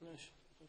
ماشي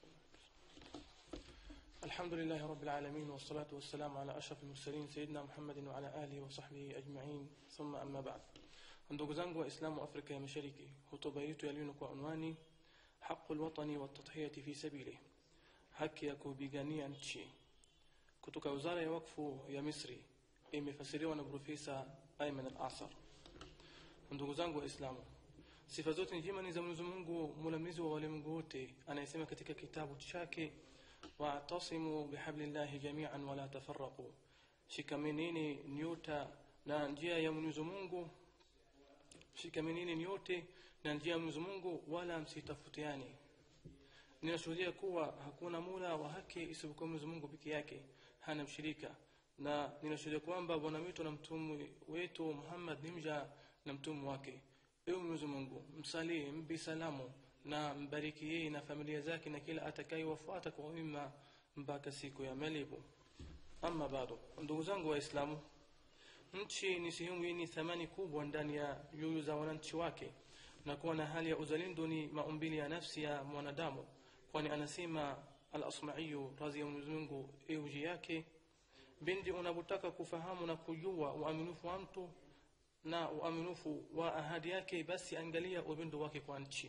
الحمد لله رب العالمين والصلاة والسلام على أشرف المرسلين سيدنا محمد وعلى آله وصحبه أجمعين ثم أما بعد ndugu zangu waislamu afrika ya mashariki hotuba yetu yaliyo kwa unwani haqu lwatani waltadhiyati fi sabili haki ya kupigania nchi kutoka wizara ya wakfu ya misri imefasiriwa na profesa ayman al asar ndugu zangu waislamu sifa zote njema ni za mwenyezi mungu mulamlizi wa walimwengu wote anayesema katika kitabu chake wa'tasimu bihablillahi jami'an wala tafarraqu shikamanini nyota na njia ya mwenyezi mungu shikamanini nyote na njia ya mwenyezi mungu wala msitafutiani ninashuhudia kuwa hakuna mula wa haki isipokuwa mwenyezi mungu peke yake hana mshirika na ninashuhudia kwamba bwana wetu na mtume wetu muhammad ni mja na mtume wake ewe mwenyezi mungu msalii mbi salamu na mbariki yeye na familia zake na kila atakayewafuata kwa wema mpaka siku ya malipo ama bado ndugu zangu waislamu nchi ni sehemu yenye thamani kubwa ndani ya nyoyo za wananchi wake na kuwa na hali ya uzalendo ni maumbili ya nafsi ya mwanadamu kwani anasema al-asmaiyu radhi ya mwenyezi mungu euji yake bindi unapotaka kufahamu na kujua uaminifu wa mtu na uaminifu wa ahadi yake basi angalia upendo wake kwa nchi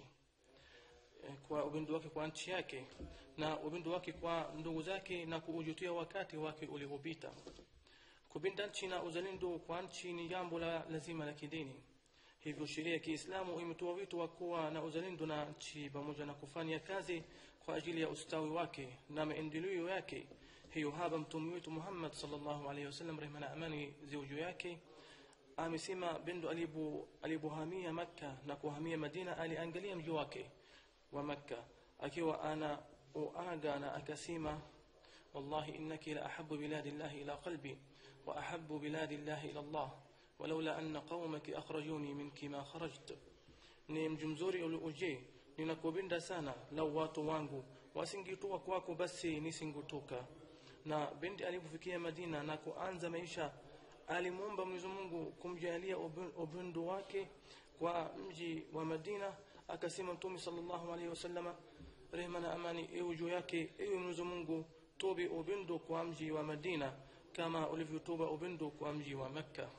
kwa upendo wake kwa nchi yake na upendo wake kwa ndugu zake na kuujutia wakati wake uliopita kupenda nchi na uzalendo kwa nchi ni jambo la lazima la kidini hivyo sheria ya kiislamu imetoa wito wa kuwa na uzalendo na nchi pamoja na kufanya kazi kwa ajili ya ustawi wake na maendeleo yake hiyo hapa mtume wetu muhammad sallallahu alaihi wasallam rehma na amani ziwe juu yake amesema bendo alipohamia makka na kuhamia madina aliangalia mji wake wa makka akiwa ana uaga na akasema wallahi innaki la ahabu biladi llahi ila qalbi wa ahabu biladi llahi ila llah ولولا أن قومك أخرجوني منك ما خرجت ni mji mzuri ulioje ninakupenda sana lau watu wangu wasingitoka kwako basi nisingutoka na binti alipofikia madina na kuanza maisha alimwomba mwenyezi mungu kumjalia upendo wake kwa mji wa madina akasema mtume sallallahu alaihi wasallama rehma na amani iwe juu yake ewe mwenyezi mungu tobe upendo kwa mji wa madina kama ulivyotoba upendo kwa mji wa makka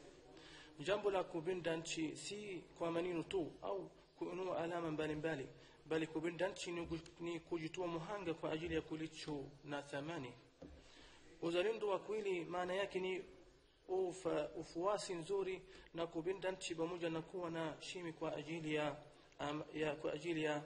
jambo la kupenda nchi si kwa maneno tu au kuinua alama mbalimbali bali kupenda nchi ni kujitoa muhanga kwa ajili ya kulicho na thamani uzalendo wa kweli maana yake ni ufa, ufuasi nzuri na kupenda nchi pamoja na kuwa na shimi kwa ajili ya, am, ya kwa ajili ya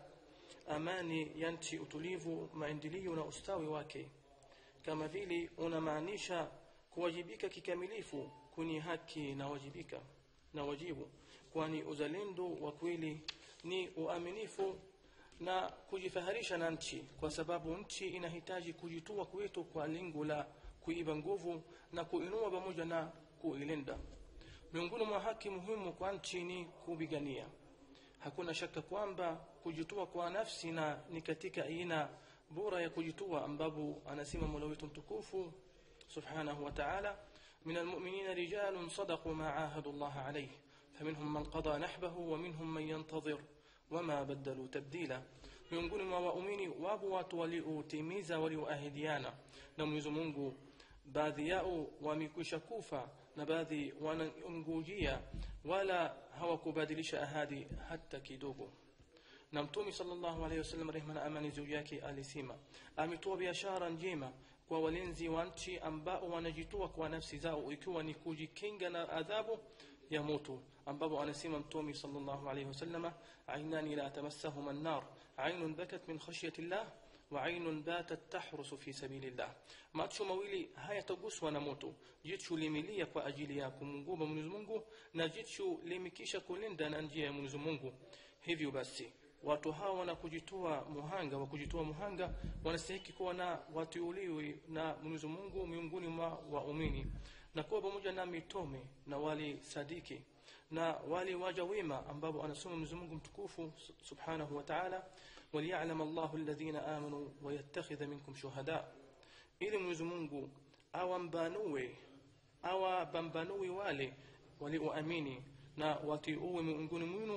amani ya nchi utulivu maendeleo na ustawi wake kama vile unamaanisha kuwajibika kikamilifu kwenye haki na wajibika na wajibu kwani uzalendo wa kweli ni uaminifu na kujifaharisha na nchi kwa sababu nchi inahitaji kujitoa kwetu kwa lengo la kuiba nguvu na kuinua pamoja na kuilinda miongoni mwa haki muhimu kwa nchi ni kupigania hakuna shaka kwamba kujitoa kwa nafsi na ni katika aina bora ya kujitoa ambapo anasema mola wetu mtukufu subhanahu wa ta'ala من المؤمنين رجال صدقوا ما عاهدوا الله عليه فمنهم من قضى نحبه ومنهم من ينتظر وما بدلوا تبديلا miongoni mwa waumini wapo watu waliotimiza walioahidiana na mwenyezi mungu baadhi yao wamekwisha kufa na baadhi wanangojea wala hawakubadilisha ahadi hata kidogo na mtume sallallahu alaihi wasallam rehma na amani juu yake alisema ametoa biashara njema kwa walinzi wa nchi ambao wanajitoa kwa nafsi zao ikiwa ni kujikinga na adhabu ya moto ambapo anasema mtume sallallahu alaihi wasallam ainani la tamassahuma an-nar ainun bakat min khashyati llah wa ainun batat tahrusu fi sabilillah macho mawili hayataguswa na moto jicho limelia kwa ajili ya kumnguba Mwenyezi Mungu na jicho limekisha kulinda na njia ya Mwenyezi Mungu hivyo basi watu hawa wana kujitoa muhanga wa kujitoa muhanga wanastahili kuwa na watiuliwi na Mwenyezi Mungu miongoni mwa waumini na kuwa pamoja na mitome na wali sadiki na wale waja wema ambao anasoma Mwenyezi Mungu mtukufu subhanahu wa ta'ala waliya'lam Allahu alladhina amanu wa yattakhidha minkum shuhada ili Mwenyezi Mungu awambanue awabambanue wale walioamini na watiuwe miongoni mwenu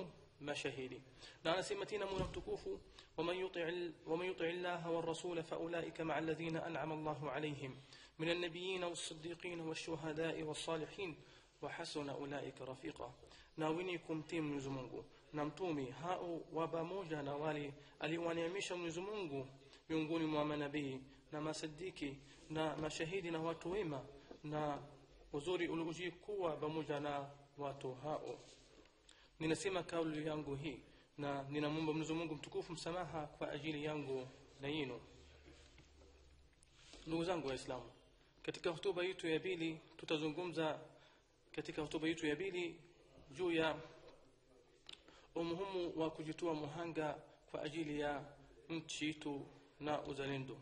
mashahidi na anasema tena mola mtukufu waman yuti llaha warasula faulaika maa alladhina an'ama allahu alaihim min alnabiyin wassiddiqin washuhadai wassalihin wahasuna ulaika rafiqa na wenye kumtii mwenyezi mungu na mtumi hao wa pamoja na wale aliwaneemisha mwenyezi mungu miongoni mwa manabii na masadiki na mashahidi na watu wema na uzuri uliojikuwa pamoja na watu hao ninasema kauli yangu hii na ninamwomba mwenyezi mungu mtukufu msamaha kwa ajili yangu na yinu ndugu zangu waislamu katika hotuba yetu ya pili tutazungumza katika hotuba yetu ya pili juu ya umuhimu wa kujitoa muhanga kwa ajili ya nchi yetu na uzalendo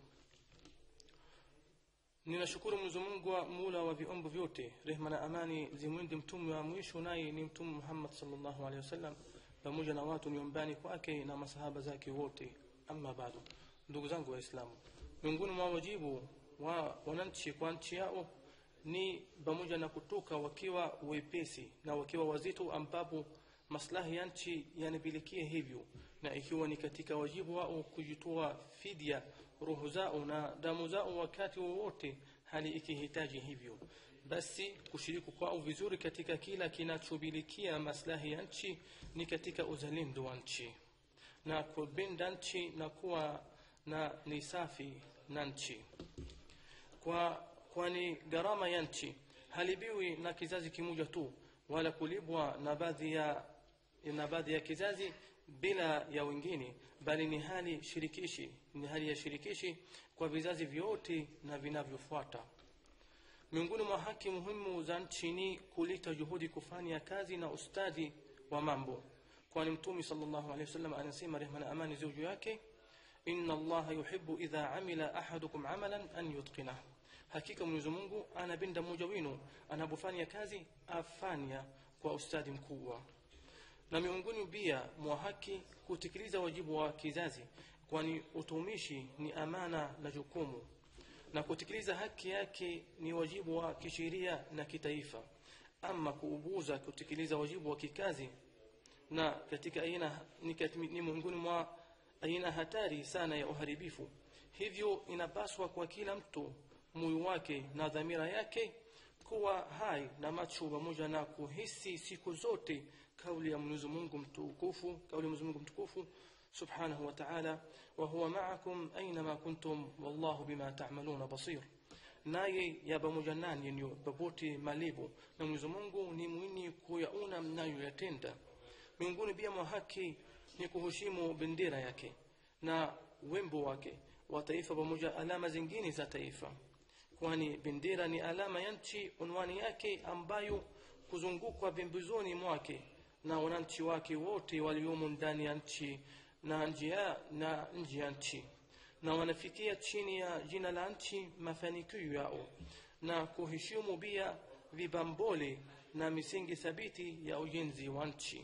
ninashukuru mwenyezi mungu wa mula wa viumbe vyote rehma na amani zimwende mtume wa mwisho naye ni mtume muhammad salllahu alehi wasallam pamoja na watu nyumbani kwake na masahaba zake wote ama bado ndugu zangu waislamu miongoni mwa wajibu wa wananchi kwa nchi yao ni pamoja na kutoka wakiwa wepesi na wakiwa wazito ambapo maslahi ya nchi yanapelekea hivyo na ikiwa ni katika wajibu wao kujitoa fidia roho zao na damu zao wakati wowote hali ikihitaji hivyo basi kushiriki kwao vizuri katika kila kinachobilikia maslahi ya nchi ni katika uzalendo wa nchi na kupenda nchi na kuwa na ni safi na nchi kwa kwani gharama ya nchi halibiwi na kizazi kimoja tu wala kulibwa na baadhi ya na baadhi ya kizazi bila ya wengine bali ni hali shirikishi ni hali ya shirikishi kwa vizazi vyote na vinavyofuata miongoni mwa haki muhimu za nchi ni kuleta juhudi kufanya kazi na ustadi wa mambo kwani mtume sallallahu alaihi wasallam anasema rehma na amani ziwe juu yake inna allaha yuhibbu idha amila ahadukum amalan an yutqinah hakika mwenyezi mungu anapenda mmoja wenu anapofanya kazi afanya kwa ustadi mkubwa na miongoni pia mwa haki kutekeleza wajibu wa kizazi kwani utumishi ni amana na jukumu na kutekeleza haki yake ni wajibu wa kisheria na kitaifa ama kuubuza kutekeleza wajibu wa kikazi na katika aina ni, ni miongoni mwa aina hatari sana ya uharibifu hivyo inapaswa kwa kila mtu moyo wake na dhamira yake kuwa hai na macho pamoja na kuhisi siku zote kauli ya Mwenyezi Mungu mtukufu kauli ya Mwenyezi Mungu mtukufu subhanahu wa ta'ala wa huwa ma'akum aynama kuntum wallahu bima ta'maluna basir naye ya pamoja nanyi ni popote malipo na Mwenyezi Mungu ni mwini kuyaona mnayoyatenda miongoni pia mwa haki ni kuheshimu bendera yake na wembo wake wa taifa pamoja alama zingine za taifa kwani bendera ni alama ya nchi unwani yake ambayo kuzungukwa pembezoni mwake na wananchi wake wote waliomo ndani ya nchi na nje ya na nje ya nchi na wanafikia chini ya jina la nchi mafanikio yao na kuheshimu pia vibambole na misingi thabiti ya ujenzi wa nchi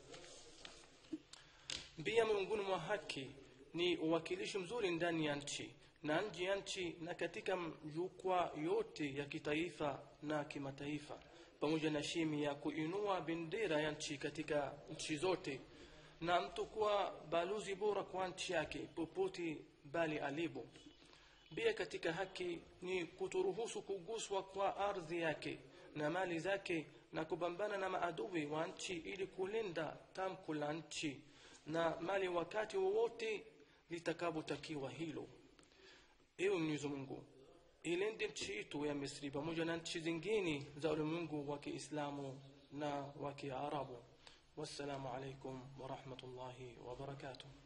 pia miongoni mwa haki ni uwakilishi mzuri ndani ya nchi na nje ya nchi na katika jukwaa yote ya kitaifa na kimataifa pamoja na shimi ya kuinua bendera ya nchi katika nchi zote na mtu kuwa balozi bora kwa nchi yake popote bali alipo pia katika haki ni kuturuhusu kuguswa kwa ardhi yake na mali zake na kupambana na maadui wa nchi ili kulinda tamko la nchi na mali wakati wowote litakapotakiwa hilo ewe mwenyezi mungu ilinde nchi yetu ya misri pamoja na nchi zingine za ulimwengu wa kiislamu na wa kiarabu wassalamu alaikum warahmatullahi wabarakatuh